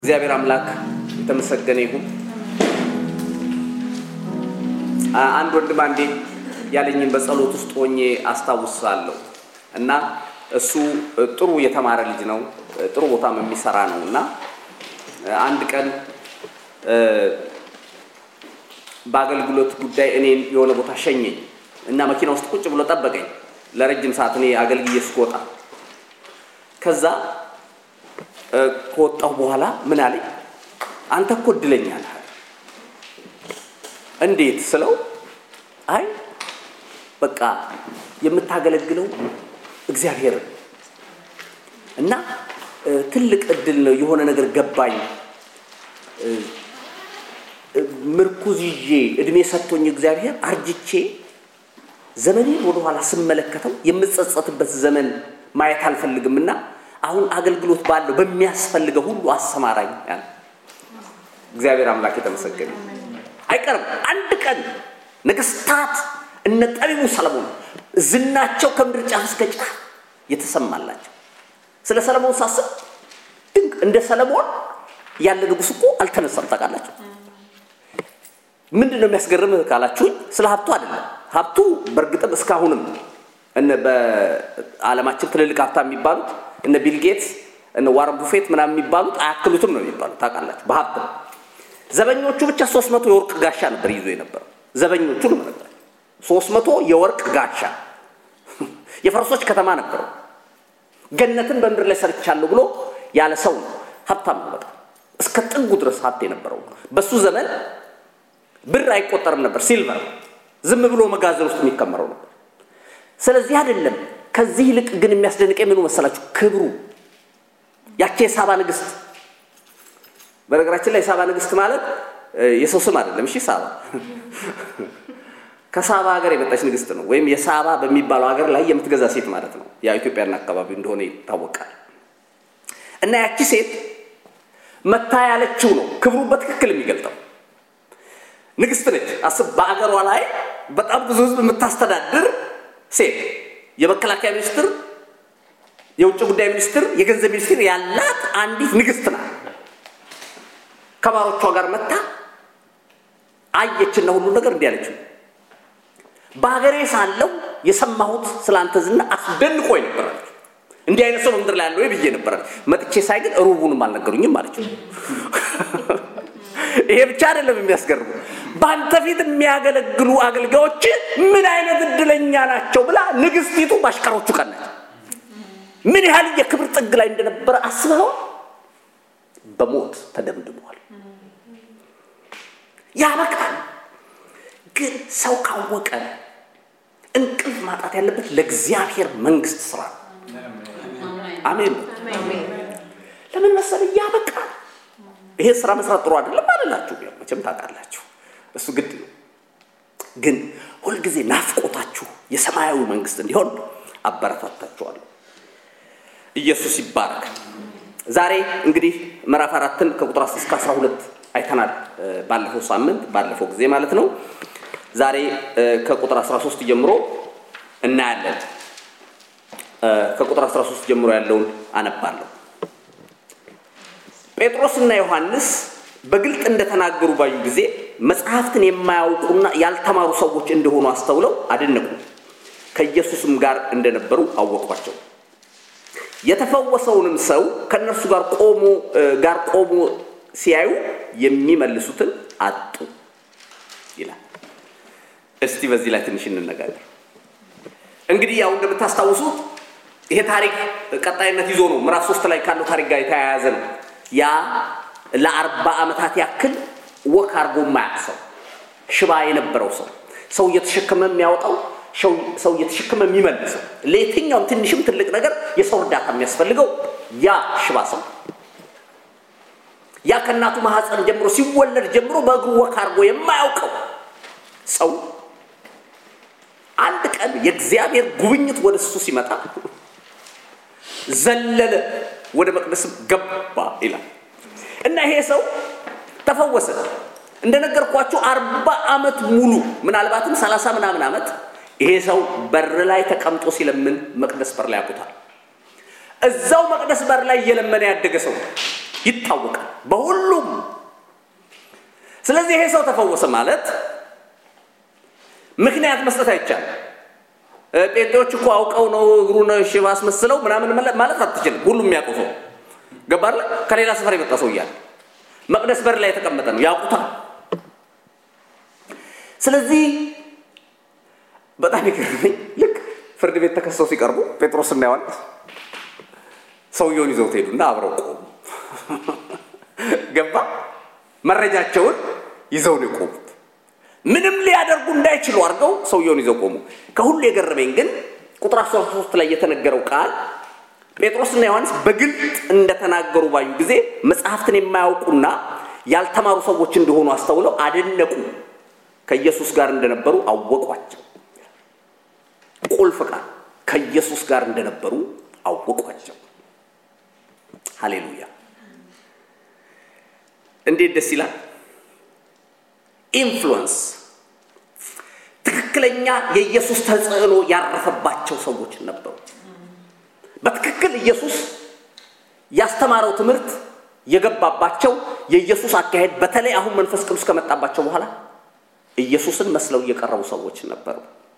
እግዚአብሔር አምላክ የተመሰገነ ይሁን። አንድ ወንድም አንዴ ያለኝን በጸሎት ውስጥ ሆኜ አስታውሳለሁ እና እሱ ጥሩ የተማረ ልጅ ነው፣ ጥሩ ቦታም የሚሰራ ነው እና አንድ ቀን በአገልግሎት ጉዳይ እኔን የሆነ ቦታ ሸኘኝ እና መኪና ውስጥ ቁጭ ብሎ ጠበቀኝ ለረጅም ሰዓት እኔ አገልግዬ እስክወጣ ከዛ ከወጣሁ በኋላ ምን አለኝ፣ አንተ እኮ እድለኛ ነህ። እንዴት ስለው፣ አይ በቃ የምታገለግለው እግዚአብሔር እና ትልቅ እድል ነው። የሆነ ነገር ገባኝ። ምርኩዝ ይዤ እድሜ ሰጥቶኝ እግዚአብሔር አርጅቼ ዘመኔን ወደኋላ ስመለከተው የምጸጸትበት ዘመን ማየት አልፈልግም እና አሁን አገልግሎት ባለው በሚያስፈልገው ሁሉ አሰማራኝ ያለ እግዚአብሔር አምላክ የተመሰገነ አይቀርም። አንድ ቀን ነገስታት እነ ጠቢቡ ሰለሞን ዝናቸው ከምድር ጫፍ እስከ ጫፍ የተሰማላቸው ስለ ሰለሞን ሳስብ ድንቅ እንደ ሰለሞን ያለ ንጉሥ እኮ አልተነሳም። ታውቃላችሁ? ምንድን ነው የሚያስገርምህ ካላችሁኝ፣ ስለ ሀብቱ አይደለም። ሀብቱ በእርግጥም እስካሁንም በዓለማችን ትልልቅ ሀብታ የሚባሉት እነ ቢል ጌትስ እነ ዋረን ቡፌት ምናምን የሚባሉት አያክሉትም ነው የሚባሉት። ታውቃላችሁ? በሀብት ነው። ዘበኞቹ ብቻ ሶስት መቶ የወርቅ ጋሻ ነበር ይዞ የነበረው ዘበኞቹ ነው ነበር ሶስት መቶ የወርቅ ጋሻ የፈረሶች ከተማ ነበረው። ገነትን በምድር ላይ ሰርቻለሁ ብሎ ያለ ሰው ነው። ሀብታም ነው በጣም እስከ ጥጉ ድረስ ሀብት የነበረው በሱ ዘመን ብር አይቆጠርም ነበር፣ ሲልቨር ዝም ብሎ መጋዘን ውስጥ የሚከመረው ነበር። ስለዚህ አይደለም። ከዚህ ይልቅ ግን የሚያስደንቀኝ ምኑ መሰላችሁ? ክብሩ። ያቺ የሳባ ንግስት፣ በነገራችን ላይ የሳባ ንግስት ማለት የሰው ስም አይደለም። እሺ፣ ሳባ ከሳባ ሀገር የመጣች ንግስት ነው። ወይም የሳባ በሚባለው ሀገር ላይ የምትገዛ ሴት ማለት ነው። ያ ኢትዮጵያና አካባቢ እንደሆነ ይታወቃል። እና ያቺ ሴት መታ ያለችው ነው ክብሩ በትክክል የሚገልጠው። ንግስት ነች። አስብ፣ በአገሯ ላይ በጣም ብዙ ህዝብ የምታስተዳድር ሴት የመከላከያ ሚኒስትር፣ የውጭ ጉዳይ ሚኒስትር፣ የገንዘብ ሚኒስትር ያላት አንዲት ንግስት ናት። ከባሮቿ ጋር መታ አየችና ሁሉ ነገር እንዲህ አለችው፣ በሀገሬ ሳለሁ የሰማሁት ስለ አንተ ዝና አስደንቆኝ ነበር አለች። እንዲህ አይነት ሰው በምድር ላይ ያለው ብዬ ነበር። መጥቼ ሳይ ግን ሩቡንም አልነገሩኝም አለችው። ይሄ ብቻ አይደለም የሚያስገርሙ በአንተ ፊት የሚያገለግሉ አገልጋዮች ምን አይነት እድለኛ ናቸው ብላ ንግስቲቱ ባሽከሮቹ ቀናች። ምን ያህል የክብር ጥግ ላይ እንደነበረ አስበው በሞት ተደምድመዋል። ያበቃል። ግን ሰው ካወቀ እንቅልፍ ማጣት ያለበት ለእግዚአብሔር መንግስት ስራ አሜን። ለምን መሰለህ? ያበቃል። ይሄ ስራ መስራት ጥሩ አይደለም አልላችሁ፣ መቼም ታውቃላችሁ። እሱ ግድ ነው። ግን ሁልጊዜ ናፍቆታችሁ የሰማያዊ መንግስት እንዲሆን አበረታታችኋለሁ። ኢየሱስ ይባረክ። ዛሬ እንግዲህ ምዕራፍ አራትን ከቁጥር እስከ አስራ ሁለት አይተናል። ባለፈው ሳምንት ባለፈው ጊዜ ማለት ነው። ዛሬ ከቁጥር 13 ጀምሮ እናያለን። ከቁጥር 13 ጀምሮ ያለውን አነባለሁ። ጴጥሮስና ዮሐንስ በግልጥ እንደተናገሩ ባዩ ጊዜ መጽሐፍትን የማያውቁና ያልተማሩ ሰዎች እንደሆኑ አስተውለው አደነቁ። ከኢየሱስም ጋር እንደነበሩ አወቋቸው። የተፈወሰውንም ሰው ከእነርሱ ጋር ቆሞ ጋር ቆሞ ሲያዩ የሚመልሱትን አጡ ይላል። እስቲ በዚህ ላይ ትንሽ እንነጋገር። እንግዲህ ያው እንደምታስታውሱት ይሄ ታሪክ ቀጣይነት ይዞ ነው። ምዕራፍ ሶስት ላይ ካለው ታሪክ ጋር የተያያዘ ነው። ያ ለአርባ ዓመታት ያክል ወክ አድርጎ የማያውቅ ሰው ሽባ የነበረው ሰው ሰው እየተሸከመ የሚያወጣው ሰው እየተሸከመ የሚመልሰው ለየትኛውም ትንሽም ትልቅ ነገር የሰው እርዳታ የሚያስፈልገው ያ ሽባ ሰው ያ ከእናቱ ማህፀን ጀምሮ ሲወለድ ጀምሮ በእግሩ ወክ አድርጎ የማያውቀው ሰው አንድ ቀን የእግዚአብሔር ጉብኝት ወደ እሱ ሲመጣ ዘለለ፣ ወደ መቅደስም ገባ ይላል እና ይሄ ሰው ተፈወሰ። እንደነገርኳችሁ አርባ ዓመት ሙሉ ምናልባትም ሰላሳ ምናምን ዓመት ይሄ ሰው በር ላይ ተቀምጦ ሲለምን መቅደስ በር ላይ ያውቁታል። እዛው መቅደስ በር ላይ እየለመነ ያደገ ሰው ይታወቃል በሁሉም። ስለዚህ ይሄ ሰው ተፈወሰ ማለት ምክንያት መስጠት አይቻልም። ጴንጤዎች እኮ አውቀው ነው እግሩን ሽባ አስመስለው ምናምን ማለት አትችልም። ሁሉም የሚያውቀው ሰው ገባለ። ከሌላ ሰፈር የመጣ ሰው እያለ መቅደስ በር ላይ የተቀመጠ ነው ያውቁታል። ስለዚህ በጣም ይገርመኝ ልክ ፍርድ ቤት ተከሰው ሲቀርቡ ጴጥሮስና ዮሐንስ ሰውየውን ይዘውት ሄዱና አብረው ቆሙ። ገባ መረጃቸውን ይዘው ነው የቆሙት። ምንም ሊያደርጉ እንዳይችሉ አድርገው ሰውየውን ይዘው ቆሙ። ከሁሉ የገረመኝ ግን ቁጥር 13 ላይ የተነገረው ቃል ጴጥሮስና ዮሐንስ በግልጥ እንደተናገሩ ባዩ ጊዜ መጽሐፍትን የማያውቁና ያልተማሩ ሰዎች እንደሆኑ አስተውለው አደነቁ። ከኢየሱስ ጋር እንደነበሩ አወቋቸው። ቁልፍ ቃል ከኢየሱስ ጋር እንደነበሩ አወቋቸው። ሃሌሉያ! እንዴት ደስ ይላል! ኢንፍሉወንስ ትክክለኛ የኢየሱስ ተጽዕኖ ያረፈባቸው ሰዎች ነበሩ። በትክክል ኢየሱስ ያስተማረው ትምህርት የገባባቸው የኢየሱስ አካሄድ በተለይ አሁን መንፈስ ቅዱስ ከመጣባቸው በኋላ ኢየሱስን መስለው እየቀረቡ ሰዎች ነበሩ።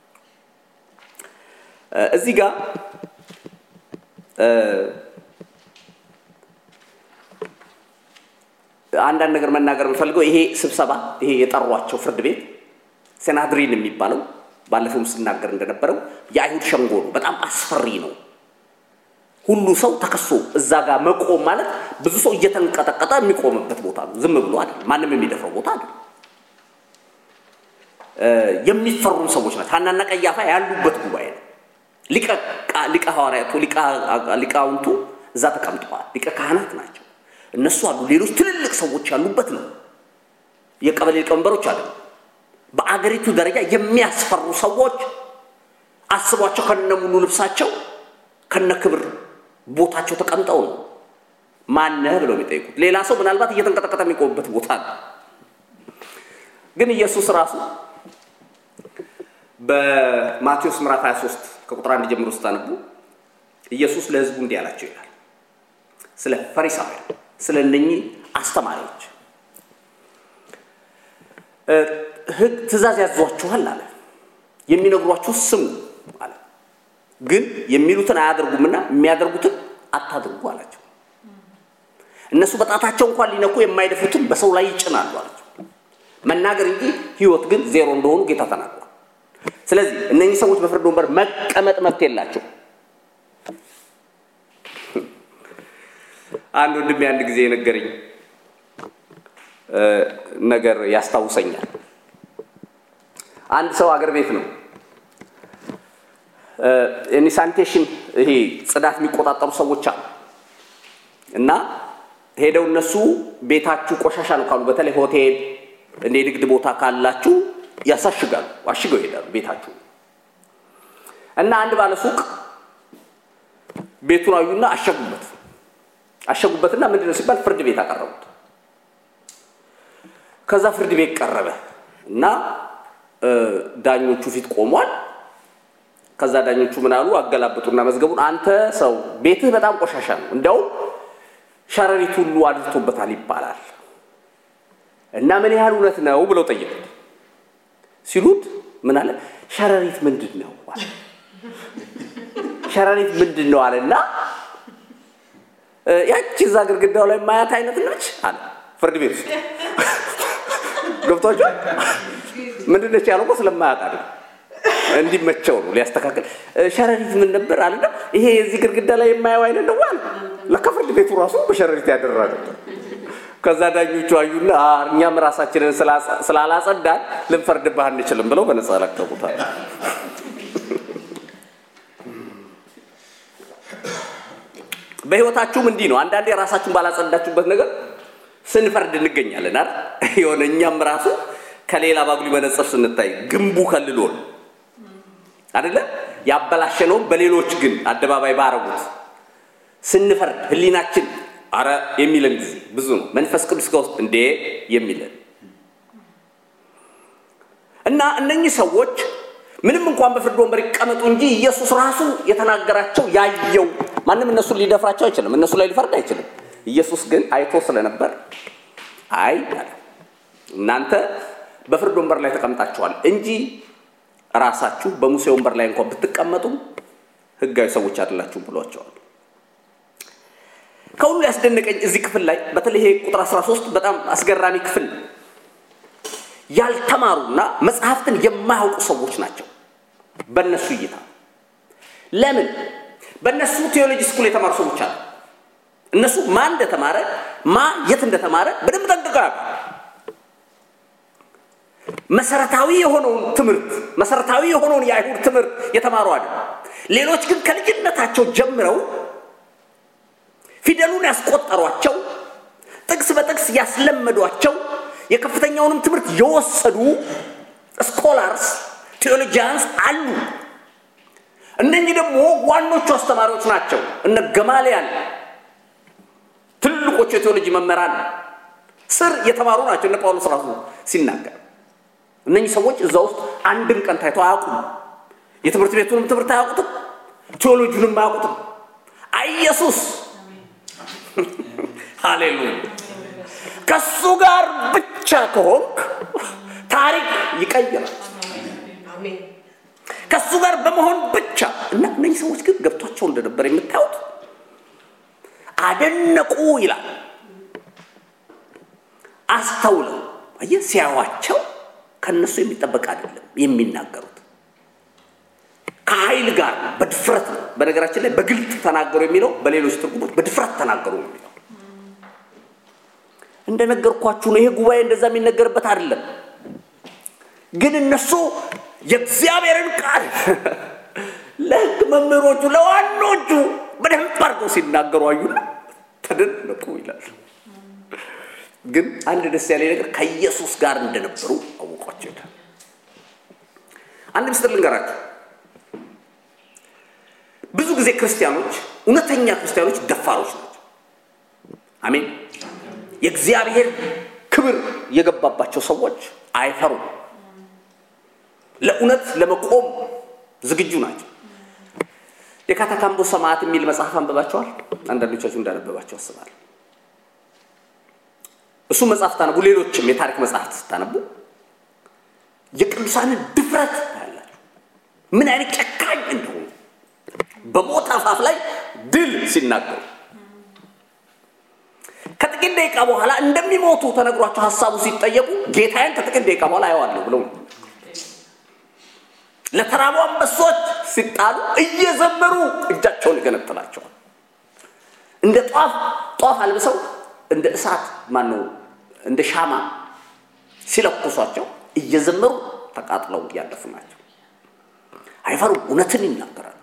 እዚህ ጋር አንዳንድ ነገር መናገር የምፈልገው ይሄ ስብሰባ ይሄ የጠሯቸው ፍርድ ቤት ሴናድሪን የሚባለው ባለፈውም ስናገር እንደነበረው የአይሁድ ሸንጎ ነው። በጣም አስፈሪ ነው። ሁሉ ሰው ተከሶ እዛ ጋር መቆም ማለት ብዙ ሰው እየተንቀጠቀጠ የሚቆምበት ቦታ ነው። ዝም ብሎ አይደለም። ማንም የሚደፍረው ቦታ አይደለም። የሚፈሩም ሰዎች ናቸው። ሐናና ቀያፋ ያሉበት ጉባኤ ነው። ሊቀ ሐዋርያቱ ሊቃውንቱ እዛ ተቀምጠዋል። ሊቀ ካህናት ናቸው። እነሱ አሉ። ሌሎች ትልልቅ ሰዎች ያሉበት ነው። የቀበሌ ሊቀመንበሮች አሉ። በአገሪቱ ደረጃ የሚያስፈሩ ሰዎች አስቧቸው፣ ከነ ሙሉ ልብሳቸው ከነ ክብር ቦታቸው ተቀምጠው ነው ማነህ ብለው የሚጠይቁት። ሌላ ሰው ምናልባት እየተንቀጠቀጠ የሚቆምበት ቦታ ነው። ግን ኢየሱስ ራሱ በማቴዎስ ምዕራፍ 23 ከቁጥር አንድ ጀምሮ ስታነቡ ኢየሱስ ለሕዝቡ እንዲህ አላቸው ይላል ስለ ፈሪሳውያን ስለ እነኚህ አስተማሪዎች ሕግ ትእዛዝ ያዟችኋል አለ። የሚነግሯችሁ ስሙ አለ። ግን የሚሉትን አያደርጉምና የሚያደርጉትን አታድርጉ አላቸው። እነሱ በጣታቸው እንኳን ሊነኩ የማይደፍሩትን በሰው ላይ ይጭናሉ አላቸው። መናገር እንጂ ሕይወት ግን ዜሮ እንደሆኑ ጌታ ተናግሯል። ስለዚህ እነኚህ ሰዎች በፍርድ ወንበር መቀመጥ መብት የላቸው። አንድ ወንድሜ አንድ ጊዜ የነገረኝ ነገር ያስታውሰኛል። አንድ ሰው አገር ቤት ነው ሳኒቴሽን ይሄ ጽዳት የሚቆጣጠሩ ሰዎች አሉ እና ሄደው እነሱ ቤታችሁ ቆሻሻ ነው ካሉ በተለይ ሆቴል እንደ ንግድ ቦታ ካላችሁ ያሳሽጋሉ፣ አሽገው ይሄዳሉ ቤታችሁ እና አንድ ባለ ሱቅ ቤቱን አዩና አሸጉበት አሸጉበትና ምንድን ነው ሲባል ፍርድ ቤት አቀረቡት። ከዛ ፍርድ ቤት ቀረበ እና ዳኞቹ ፊት ቆሟል። ከዛ ዳኞቹ ምን አሉ? አገላብጡና መዝገቡን አንተ ሰው ቤትህ በጣም ቆሻሻ ነው፣ እንዲያውም ሸረሪት ሁሉ አድርቶበታል ይባላል እና ምን ያህል እውነት ነው ብለው ጠየቁት። ሲሉት ምን አለ? ሸረሪት ምንድን ነው አለ። ሸረሪት ምንድን ነው አለና ያቺ እዛ ግድግዳው ላይ ማያት አይነት ነች አለ ፍርድ ቤት ውስጥ ገብቷቸዋል። ምንድን ነች ያለው እኮ ስለማያውቅ አይደል እንዲመቸው ነው ሊያስተካክል። ሸረሪት ምን ነበር አለና ይሄ የዚህ ግድግዳ ላይ የማየው አይነት ነው አለ። ለካ ፍርድ ቤቱ ራሱ በሸረሪት ያደራ ነበር። ከዛ ዳኞቹ አዩና እኛም ራሳችንን ስላላጸዳን ልንፈርድብህ አንችልም ብለው በነፃ ለቀቁታል። በህይወታችሁም እንዲህ ነው። አንዳንዴ ራሳችሁን ባላጸዳችሁበት ነገር ስንፈርድ እንገኛለን አይደል? የሆነ እኛም ራሱ ከሌላ ባጉሊ መነጽር ስንታይ ግንቡ ከልሎን አይደለ? ያበላሸነውን በሌሎች ግን አደባባይ ባረጉት ስንፈርድ ህሊናችን አረ የሚለን ጊዜ ብዙ ነው። መንፈስ ቅዱስ ከውስጥ እንዴ የሚለን እና እነኚህ ሰዎች ምንም እንኳን በፍርድ ወንበር ይቀመጡ እንጂ ኢየሱስ ራሱ የተናገራቸው ያየው ማንም እነሱን ሊደፍራቸው አይችልም። እነሱ ላይ ሊፈርድ አይችልም። ኢየሱስ ግን አይቶ ስለነበር አይ አለ እናንተ በፍርድ ወንበር ላይ ተቀምጣችኋል እንጂ ራሳችሁ በሙሴ ወንበር ላይ እንኳን ብትቀመጡም ሕጋዊ ሰዎች አይደላችሁም ብሏቸዋል። ከሁሉ ያስደነቀኝ እዚህ ክፍል ላይ በተለይ ይሄ ቁጥር 13 በጣም አስገራሚ ክፍል ነው። ያልተማሩና መጽሐፍትን የማያውቁ ሰዎች ናቸው በእነሱ እይታ። ለምን? በእነሱ ቴዎሎጂ ስኩል የተማሩ ሰዎች አሉ። እነሱ ማን እንደተማረ ማ የት እንደተማረ በደንብ ጠንቅቀው ያውቃሉ። መሰረታዊ የሆነውን ትምህርት መሰረታዊ የሆነውን የአይሁድ ትምህርት የተማሩ አለ። ሌሎች ግን ከልጅነታቸው ጀምረው ፊደሉን ያስቆጠሯቸው፣ ጥቅስ በጥቅስ ያስለመዷቸው፣ የከፍተኛውንም ትምህርት የወሰዱ ስኮላርስ ቴዎሎጂያንስ አሉ። እነኚህ ደግሞ ዋኖቹ አስተማሪዎች ናቸው። እነ ገማልያል ትልቆቹ የቴዎሎጂ መምህራን ስር የተማሩ ናቸው። እነ ጳውሎስ ራሱ ሲናገር እነኚህ ሰዎች እዛ ውስጥ አንድም ቀን ታይቶ አያውቁም። የትምህርት ቤቱንም ትምህርት አያውቁትም፣ ቴዎሎጂንም አያውቁትም። ኢየሱስ ሃሌሉያ ከሱ ጋር ብቻ ከሆንክ ታሪክ ይቀይራል። ከሱ ጋር በመሆን ብቻ እና እነኚህ ሰዎች ግን ገብቷቸው እንደነበር የምታዩት አደነቁ ይላል። አስተውለው አየህ፣ ሲያዋቸው ከነሱ የሚጠበቅ አይደለም የሚናገሩት ከኃይል ጋር ነው፣ በድፍረት ነው። በነገራችን ላይ በግልጥ ተናገሩ የሚለው በሌሎች ትርጉሞች በድፍረት ተናገሩ ነው የሚለው። እንደነገርኳችሁ ነው። ይሄ ጉባኤ እንደዛ የሚነገርበት አይደለም። ግን እነሱ የእግዚአብሔርን ቃል ለሕግ መምህሮቹ ለዋኖቹ በደንብ አድርገው ሲናገሩ አዩና ተደነቁ ይላል። ግን አንድ ደስ ያለ ነገር ከኢየሱስ ጋር እንደነበሩ አወቋቸው ይላል። አንድ ምስጢር ልንገራቸው። ብዙ ጊዜ ክርስቲያኖች፣ እውነተኛ ክርስቲያኖች ደፋሮች ናቸው። አሜን። የእግዚአብሔር ክብር የገባባቸው ሰዎች አይፈሩም። ለእውነት ለመቆም ዝግጁ ናቸው። የካታካምቦ ሰማዕት የሚል መጽሐፍ አንብባቸዋል። አንዳንዶቻችሁ እንዳነበባቸው አስባለሁ። እሱ መጽሐፍ ታነቡ፣ ሌሎችም የታሪክ መጽሐፍት ስታነቡ የቅዱሳንን ድፍረት ታያላችሁ። ምን አይነት ጨካኝ እንደሆኑ በሞት አፋፍ ላይ ድል ሲናገሩ ከጥቂት ደቂቃ በኋላ እንደሚሞቱ ተነግሯቸው ሀሳቡ ሲጠየቁ ጌታዬን ከጥቂት ደቂቃ በኋላ አየዋለሁ ብለው ለተራቡ አንበሶች ሲጣሉ እየዘመሩ እጃቸውን ይገነጥላቸዋል። እንደ ጧፍ ጧፍ አልብሰው እንደ እሳት ማነው እንደ ሻማ ሲለኩሷቸው እየዘመሩ ተቃጥለው ያለፉ ናቸው። አይፈሩም፣ እውነትን ይናገራሉ።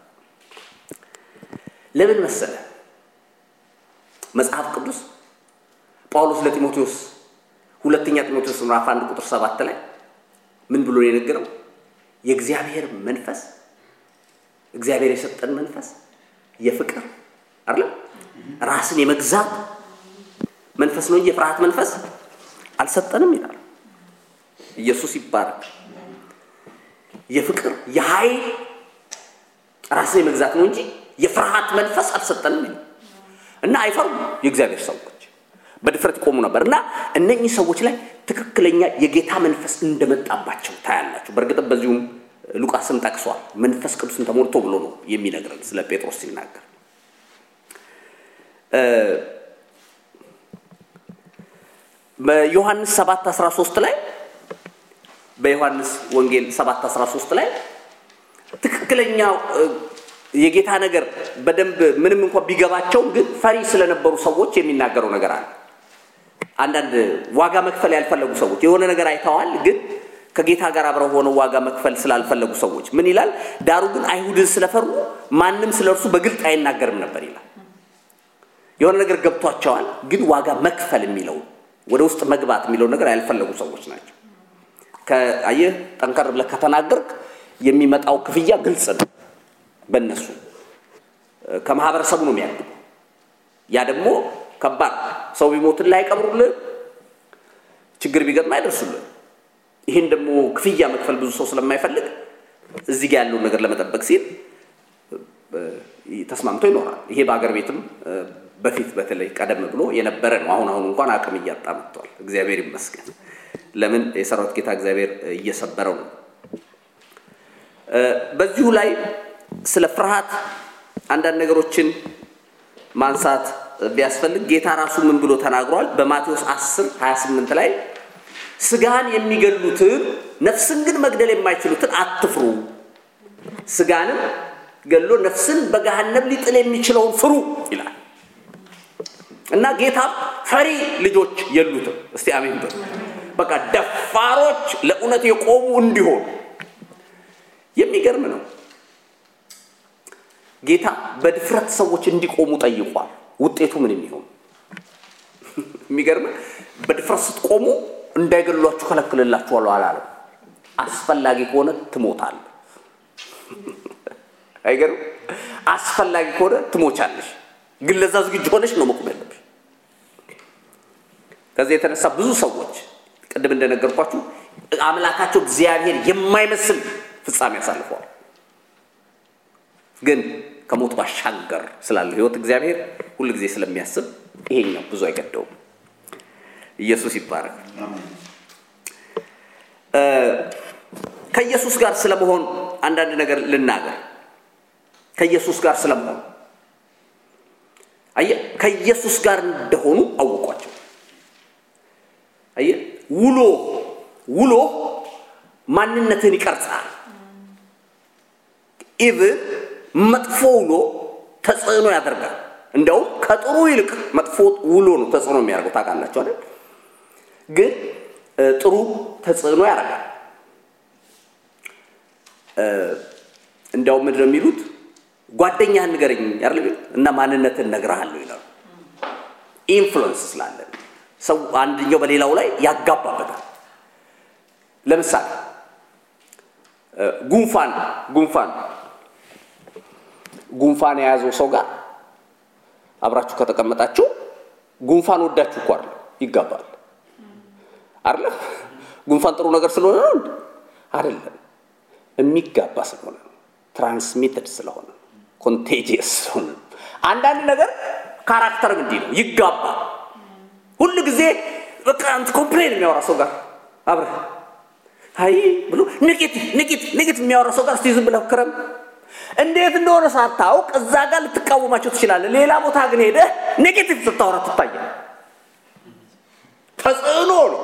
ለምን መሰለ? መጽሐፍ ቅዱስ ጳውሎስ ለጢሞቴዎስ ሁለተኛ ጢሞቴዎስ ምዕራፍ አንድ ቁጥር ሰባት ላይ ምን ብሎ የነገረው? የእግዚአብሔር መንፈስ እግዚአብሔር የሰጠን መንፈስ የፍቅር አይደለም ራስን የመግዛት መንፈስ ነው እንጂ የፍርሃት መንፈስ አልሰጠንም ይላል። ኢየሱስ ይባረክ። የፍቅር የኃይል ራስን የመግዛት ነው እንጂ የፍርሃት መንፈስ አልሰጠንም ይላል እና አይፈሩም። የእግዚአብሔር ሰዎች በድፍረት ይቆሙ ነበር እና እነኚህ ሰዎች ላይ ትክክለኛ የጌታ መንፈስ እንደመጣባቸው ታያላችሁ። በእርግጥም በዚሁም ሉቃስም ጠቅሷል። መንፈስ ቅዱስን ተሞልቶ ብሎ ነው የሚነግረን ስለ ጴጥሮስ ሲናገር በዮሐንስ 7 13 ላይ በዮሐንስ ወንጌል 7 13 ላይ ትክክለኛ የጌታ ነገር በደንብ ምንም እንኳን ቢገባቸው ግን ፈሪ ስለነበሩ ሰዎች የሚናገረው ነገር አለ። አንዳንድ ዋጋ መክፈል ያልፈለጉ ሰዎች የሆነ ነገር አይተዋል፣ ግን ከጌታ ጋር አብረው ሆነው ዋጋ መክፈል ስላልፈለጉ ሰዎች ምን ይላል? ዳሩ ግን አይሁድን ስለፈሩ ማንም ስለ እርሱ በግልጥ አይናገርም ነበር ይላል። የሆነ ነገር ገብቷቸዋል፣ ግን ዋጋ መክፈል የሚለው ወደ ውስጥ መግባት የሚለው ነገር ያልፈለጉ ሰዎች ናቸው። አየህ፣ ጠንከር ብለህ ከተናገርክ የሚመጣው ክፍያ ግልጽ ነው። በእነሱ ከማህበረሰቡ ነው የሚያግዱ። ያ ደግሞ ከባድ ሰው ቢሞትን አይቀብሩልህ፣ ችግር ቢገጥም አይደርሱልህ። ይህን ደግሞ ክፍያ መክፈል ብዙ ሰው ስለማይፈልግ እዚህ ጋ ያለውን ነገር ለመጠበቅ ሲል ተስማምቶ ይኖራል። ይሄ በአገር ቤትም በፊት በተለይ ቀደም ብሎ የነበረ ነው። አሁን አሁን እንኳን አቅም እያጣ መጥቷል። እግዚአብሔር ይመስገን። ለምን የሰራዊት ጌታ እግዚአብሔር እየሰበረው ነው። በዚሁ ላይ ስለ ፍርሃት አንዳንድ ነገሮችን ማንሳት ቢያስፈልግ ጌታ ራሱ ምን ብሎ ተናግሯል? በማቴዎስ 10 28 ላይ ስጋን የሚገሉትን ነፍስን ግን መግደል የማይችሉትን አትፍሩ፣ ስጋንም ገሎ ነፍስን በገሃነም ሊጥል የሚችለውን ፍሩ ይላል እና ጌታም ፈሪ ልጆች የሉትም። እስቲ አሜን በሉ። በቃ ደፋሮች ለእውነት የቆሙ እንዲሆኑ የሚገርም ነው። ጌታ በድፍረት ሰዎች እንዲቆሙ ጠይቋል። ውጤቱ ምን የሚሆን የሚገርም በድፍረት ስትቆሙ እንዳይገሏችሁ ከለክልላችኋለሁ አላለም። አስፈላጊ ከሆነ ትሞታል። አይገርም? አስፈላጊ ከሆነ ትሞቻለሽ፣ ግን ለዛ ዝግጁ ሆነሽ ነው መቆም ያለብሽ። ከዚህ የተነሳ ብዙ ሰዎች ቅድም እንደነገርኳችሁ አምላካቸው እግዚአብሔር የማይመስል ፍጻሜ ያሳልፈዋል። ግን ከሞት ባሻገር ስላለው ህይወት እግዚአብሔር ሁል ጊዜ ስለሚያስብ ይሄኛው ብዙ አይገደውም። ኢየሱስ ይባረክ። ከኢየሱስ ጋር ስለመሆን አንዳንድ ነገር ልናገር። ከኢየሱስ ጋር ስለመሆን አየህ፣ ከኢየሱስ ጋር እንደሆኑ አወቋቸው። አየህ፣ ውሎ ውሎ ማንነትን ይቀርጻል። ኢቭን መጥፎ ውሎ ተጽዕኖ ያደርጋል። እንደውም ከጥሩ ይልቅ መጥፎ ውሎ ነው ተጽዕኖ የሚያደርገው። ታውቃላችሁ አይደል? ግን ጥሩ ተጽዕኖ ያደርጋል። እንዲያውም ምንድን ነው የሚሉት? ጓደኛህን ንገረኝ አይደል እና ማንነትን እነግርሃለሁ ይላሉ። ኢንፍሉዌንስ ስላለን ሰው አንደኛው በሌላው ላይ ያጋባበታል። ለምሳሌ ጉንፋን ጉንፋን ጉንፋን የያዘው ሰው ጋር አብራችሁ ከተቀመጣችሁ ጉንፋን ወዳችሁ እኮ አይደለም ይጋባል። አይደለ? ጉንፋን ጥሩ ነገር ስለሆነ ነው አይደለም፣ የሚጋባ ስለሆነ ነው። ትራንስሚትድ ስለሆነ ነው። ኮንቴጂየስ ስለሆነ ነው። አንዳንድ ነገር ካራክተር እንዲህ ነው፣ ይጋባ ሁሉ ጊዜ በቃ አንተ ኮምፕሌን የሚያወራ ሰው ጋር አብረህ አይ ብሎ ኔጌቲቭ ኔጌቲቭ ኔጌቲቭ የሚያወራ ሰው ጋር እስቲ ዝም ብለህ ክረም እንዴት እንደሆነ ሳታውቅ እዛ ጋር ልትቃወማቸው ትችላለህ። ሌላ ቦታ ግን ሄደህ ኔጌቲቭ ስታወራ ትታያል። ተጽዕኖ ነው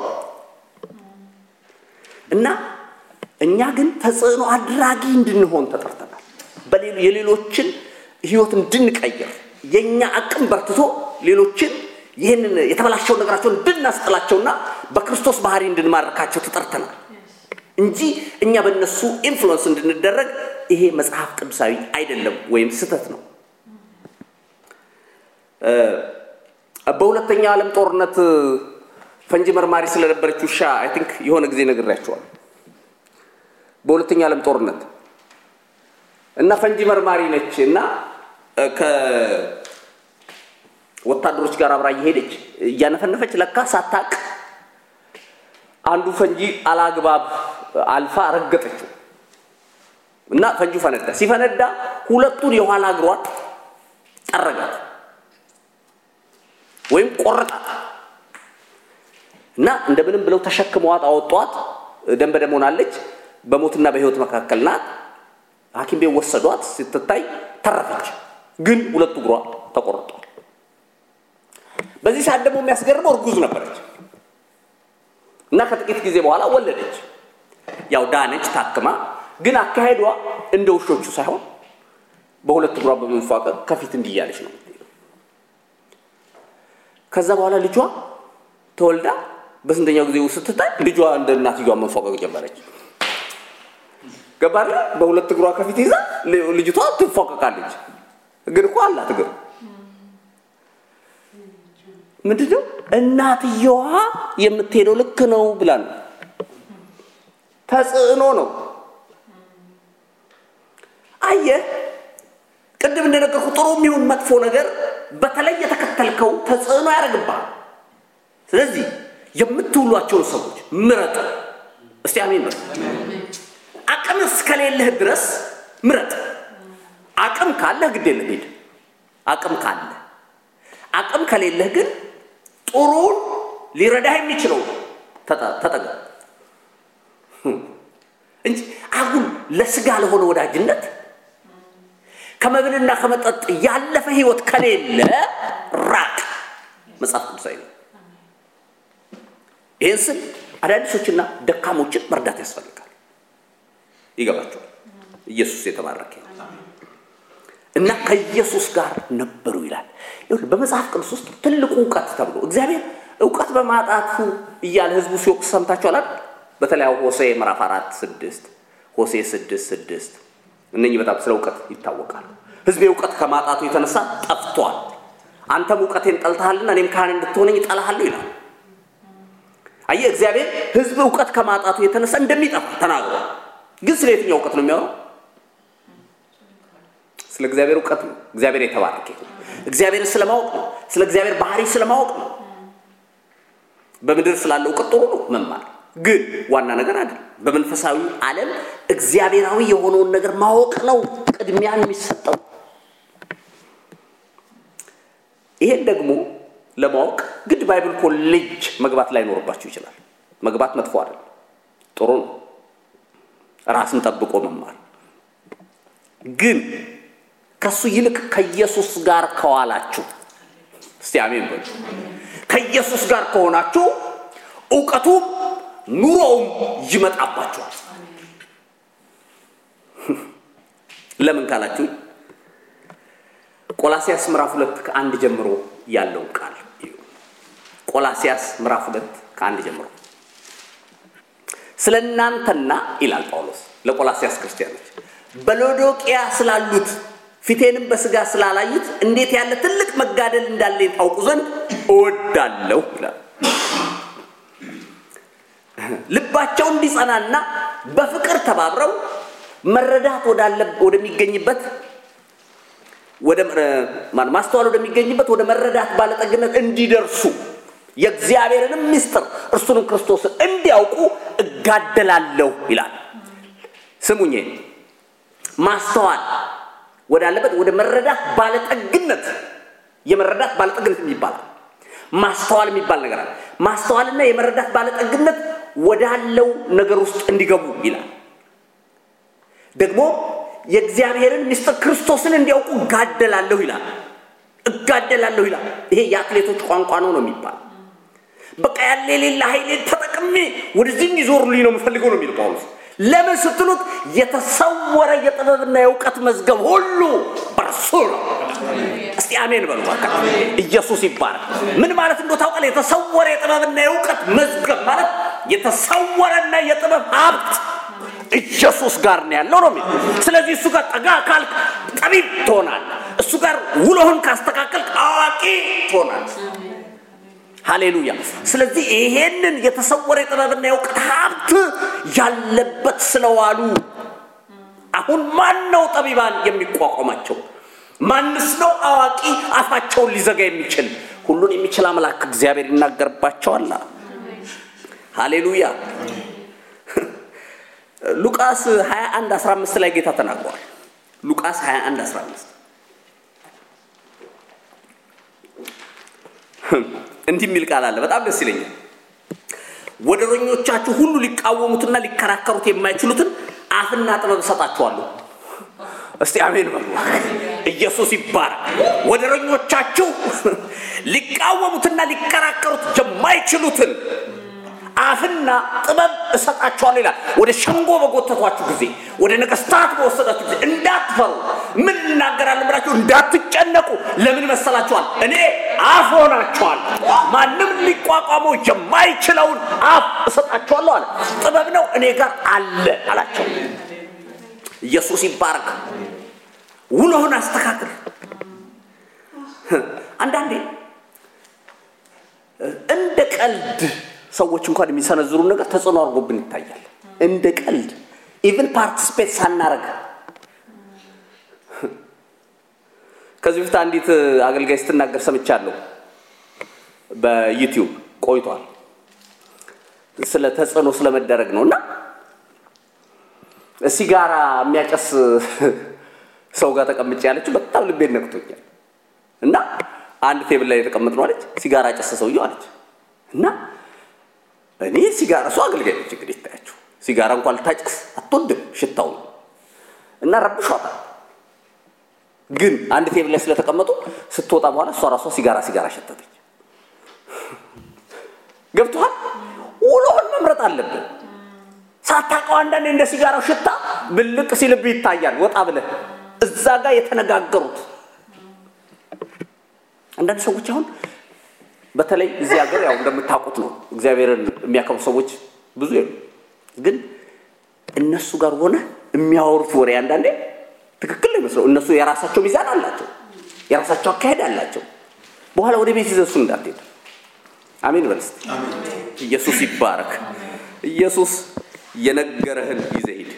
እና እኛ ግን ተጽዕኖ አድራጊ እንድንሆን ተጠርተናል። የሌሎችን ህይወት እንድንቀይር የእኛ አቅም በርትቶ ሌሎችን ይህንን የተበላሸውን ነገራቸውን እንድናስጥላቸውና በክርስቶስ ባህሪ እንድንማርካቸው ተጠርተናል እንጂ እኛ በእነሱ ኢንፍሉወንስ እንድንደረግ ይሄ መጽሐፍ ቅዱሳዊ አይደለም ወይም ስህተት ነው። በሁለተኛው ዓለም ጦርነት ፈንጂ መርማሪ ስለነበረች ውሻ አይ ቲንክ የሆነ ጊዜ ነግሬያቸዋል። በሁለተኛው ዓለም ጦርነት እና ፈንጂ መርማሪ ነች እና ከወታደሮች ጋር አብራ እየሄደች እያነፈነፈች ለካ ሳታቅ አንዱ ፈንጂ አላግባብ አልፋ ረገጠችው እና ፈንጂው ፈነዳ። ሲፈነዳ ሁለቱን የኋላ እግሯን ጠረጋት ወይም ቆረጣት እና እንደምንም ብለው ተሸክመዋት አወጧት። ደም በደም ሆናለች። በሞትና በህይወት መካከል ናት። ሐኪም ቤት ወሰዷት። ስትታይ ተረፈች፣ ግን ሁለቱ እግሯ ተቆርጧል። በዚህ ሰዓት ደግሞ የሚያስገርመው እርጉዝ ነበረች እና ከጥቂት ጊዜ በኋላ ወለደች። ያው ዳነች ታክማ፣ ግን አካሄዷ እንደ ውሾቹ ሳይሆን በሁለት እግሯ በመንፏቀቅ ከፊት እንዲያለች ነው። ከዛ በኋላ ልጇ ተወልዳ በስንተኛው ጊዜ ስትታይ ልጇ እንደ እናትየዋ መንፏቀቅ ጀመረች። ገባለ በሁለት እግሯ ከፊት ይዛ ልጅቷ ትፏቀቃለች። ግን እኮ አላት እግር። ምንድነው እናትየዋ የምትሄደው ልክ ነው ብላ ነው። ተጽዕኖ ነው። አየህ፣ ቅድም እንደነገርኩ ጥሩ የሚሆን መጥፎ ነገር በተለይ የተከተልከው ተጽዕኖ ያደርግብሃል። ስለዚህ የምትውሏቸውን ሰዎች ምረጥ። እስቲ አሜን በል። አቅም እስከሌለህ ድረስ ምረጥ። አቅም ካለህ ግድ የለም ሂድ። አቅም ካለ አቅም ከሌለህ ግን ጥሩን ሊረዳህ የሚችለው ተጠቀም እንጂ አጉል ለስጋ ለሆነ ወዳጅነት ከመብልና ከመጠጥ ያለፈ ህይወት ከሌለ ራቅ። መጽሐፍ ቅዱሳዊ ነው። ይህን ስል አዳዲሶችና ደካሞችን መርዳት ያስፈልጋል። ይገባቸዋል። ኢየሱስ የተባረከ እና ከኢየሱስ ጋር ነበሩ ይላል። በመጽሐፍ ቅዱስ ውስጥ ትልቁ እውቀት ተብሎ እግዚአብሔር እውቀት በማጣቱ እያለ ህዝቡ ሲወቅስ ሰምታችኋል። በተለያዩ ሆሴ ምዕራፍ አራት ስድስት ሆሴ ስድስት ስድስት እነኚህ በጣም ስለ እውቀት ይታወቃሉ። ህዝቤ እውቀት ከማጣቱ የተነሳ ጠፍቷል። አንተም እውቀቴን ጠልተሃልና እኔም ካህን እንድትሆነኝ እጠላሃለሁ ይላል። አየህ፣ እግዚአብሔር ህዝብ እውቀት ከማጣቱ የተነሳ እንደሚጠፋ ተናግሯል። ግን ስለ የትኛው እውቀት ነው የሚያወራው? ስለ እግዚአብሔር እውቀት ነው። እግዚአብሔር የተባረከ እግዚአብሔርን ስለማወቅ ነው። ስለ እግዚአብሔር ባህሪ ስለማወቅ ነው። በምድር ስላለ እውቀት ጥሩ ነው መማር፣ ግን ዋና ነገር አይደለም። በመንፈሳዊ ዓለም እግዚአብሔራዊ የሆነውን ነገር ማወቅ ነው ቅድሚያ የሚሰጠው። ይሄን ደግሞ ለማወቅ ግድ ባይብል ኮሌጅ መግባት ላይኖርባችሁ ይችላል። መግባት መጥፎ አይደለም፣ ጥሩ ነው። ራስን ጠብቆ መማር ግን ከሱ ይልቅ ከኢየሱስ ጋር ከዋላችሁ፣ እስቲ አሜን በሉ። ከኢየሱስ ጋር ከሆናችሁ እውቀቱም ኑሮውም ይመጣባችኋል። ለምን ካላችሁ ቆላሲያስ ምዕራፍ ሁለት ከአንድ ጀምሮ ያለውን ቃል ቆላሲያስ ምዕራፍ ሁለት ከአንድ ጀምሮ ስለ እናንተና ይላል ጳውሎስ ለቆላሲያስ ክርስቲያኖች በሎዶቅያ ስላሉት ፊቴንም በስጋ ስላላዩት እንዴት ያለ ትልቅ መጋደል እንዳለኝ ታውቁ ዘንድ እወዳለሁ ይላል። ልባቸው እንዲጸናና በፍቅር ተባብረው መረዳት ወዳለ ወደሚገኝበት ወደ ማስተዋል ወደሚገኝበት ወደ መረዳት ባለጠግነት እንዲደርሱ የእግዚአብሔርንም ምስጢር እርሱንም ክርስቶስን እንዲያውቁ እጋደላለሁ ይላል። ስሙኝ፣ ማስተዋል ወዳለበት ወደ መረዳት ባለጠግነት የመረዳት ባለጠግነት የሚባል ማስተዋል የሚባል ነገር አለ። ማስተዋልና የመረዳት ባለጠግነት ወዳለው ነገር ውስጥ እንዲገቡ ይላል። ደግሞ የእግዚአብሔርን ምስጢር ክርስቶስን እንዲያውቁ እጋደላለሁ ይላል። እጋደላለሁ ይላል። ይሄ የአትሌቶች ቋንቋ ነው ነው የሚባል በቃ ያለ የሌለ ኃይሌን ተጠቅሜ ወደዚህ እንዲዞሩልኝ ነው የምፈልገው ነው የሚል ጳውሎስ። ለምን ስትሉት የተሰወረ የጥበብና የእውቀት መዝገብ ሁሉ በርሱ ነው። እስቲ አሜን በሉ። ኢየሱስ ይባላል። ምን ማለት እንደው ታውቃለህ? የተሰወረ የጥበብና የእውቀት መዝገብ ማለት የተሰወረና የጥበብ ሀብት ኢየሱስ ጋር ነው ያለው ነው የሚል። ስለዚህ እሱ ጋር ጠጋ ካልክ ጠቢብ ትሆናለህ። እሱ ጋር ውሎህን ካስተካከልክ አዋቂ ትሆናለህ። ሃሌሉያ። ስለዚህ ይሄንን የተሰወረ የጥበብና የእውቀት ሀብት ያለበት ስለዋሉ አሁን ማን ነው ጠቢባን የሚቋቋማቸው? ማንስ ነው አዋቂ አፋቸውን ሊዘጋ የሚችል? ሁሉን የሚችል አምላክ እግዚአብሔር ይናገርባቸዋል። ሃሌሉያ። ሉቃስ 21 15 ላይ ጌታ ተናግሯል። ሉቃስ 21 15 እንዲህ የሚል ቃል አለ። በጣም ደስ ይለኛል። ወደረኞቻችሁ ሁሉ ሊቃወሙትና ሊከራከሩት የማይችሉትን አፍና ጥበብ እሰጣችኋለሁ። እስቲ አሜን በሉ። ኢየሱስ ይባረክ። ወደረኞቻችሁ ሊቃወሙትና ሊከራከሩት የማይችሉትን አፍና ጥበብ እሰጣችኋለሁ ይላል። ወደ ሸንጎ በጎተቷችሁ ጊዜ፣ ወደ ነገስታት በወሰዳችሁ ጊዜ እንዳትፈሩ፣ ምን እናገራለን ብላችሁ እንዳትጨነቁ። ለምን መሰላችኋል? እኔ አፍ ሆናችኋል። ማንም ሊቋቋመው የማይችለውን አፍ እሰጣችኋለሁ አለ። ጥበብ ነው እኔ ጋር አለ አላቸው። ኢየሱስ ይባረክ። ውሎህን አስተካክል። አንዳንዴ እንደ ቀልድ ሰዎች እንኳን የሚሰነዝሩ ነገር ተጽዕኖ አድርጎብን ይታያል። እንደ ቀልድ ኢቭን ፓርቲስፔት ሳናረግ ከዚህ በፊት አንዲት አገልጋይ ስትናገር ሰምቻለሁ። በዩቲዩብ ቆይቷል። ስለ ተጽዕኖ ስለመደረግ ነው እና ሲጋራ የሚያጨስ ሰው ጋር ተቀምጬ ያለችው በጣም ልቤን ነክቶኛል። እና አንድ ቴብል ላይ የተቀመጥነው አለች። ሲጋራ ጨሰ ሰውየው አለች እና እኔ ሲጋራ እሱ አገልጋይ ነች እንግዲህ ይታያችሁ ሲጋራ እንኳን ልታጨስ አትወድም ሽታው እና ረብሿታል። ግን አንድ ቴብል ላይ ስለተቀመጡ ስትወጣ በኋላ እሷ ራሷ ሲጋራ ሲጋራ ሸተተች። ገብቶሃል? ውሎህን መምረጥ አለብን። ሳታውቀው አንዳንዴ እንደ ሲጋራው ሽታ ብልቅ ሲልብህ ይታያል። ወጣ ብለህ እዛ ጋር የተነጋገሩት አንዳንድ ሰዎች አሁን በተለይ እዚህ ሀገር ያው እንደምታውቁት ነው እግዚአብሔርን የሚያከብሩ ሰዎች ብዙ የሉ። ግን እነሱ ጋር ሆነ የሚያወሩት ወሬ አንዳንዴ ትክክል ነው ይመስለው። እነሱ የራሳቸው ሚዛን አላቸው፣ የራሳቸው አካሄድ አላቸው። በኋላ ወደ ቤት ይዘሱ እንዳትሄድ። አሜን በል እስቲ። ኢየሱስ ይባረክ። ኢየሱስ የነገረህን ይዘህ ሂድ።